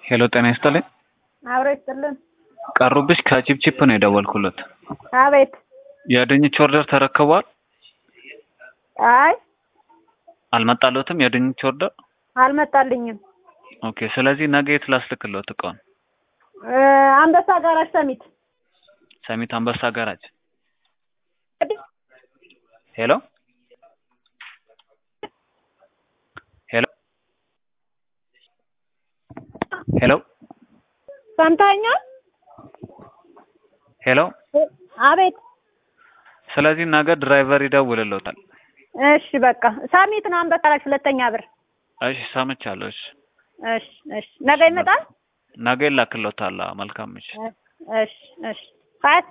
ሄሎ ጤና ይስጥልኝ። አብሮ ይስጥልን። ቀሩብሽ ከቺፕቺፕ ነው የደወልኩለት። አቤት። የድንች ኦርደር ተረክቧል? አይ አልመጣለትም የድንች ኦርደር? አልመጣልኝም። ኦኬ። ስለዚህ ነገ የት ላስልክለት እቃውን? እ አንበሳ ጋራጅ ሰሚት። ሰሚት አንበሳ ጋራጅ። ሄሎ ሄሎ ሄሎ ሰምተኸኛል? ሄሎ። አቤት። ስለዚህ ነገ ድራይቨር ይደውልልዎታል። እሺ በቃ ሰሚት ነው አንበሳ ጋራጅ ሁለተኛ ብር። እሺ ሰምቻለሁ። እሺ እሺ እሺ ነገ ይመጣል? ነገ ይላክልዎታል። አዎ፣ መልካም ምሽት። እሺ እሺ ሀያት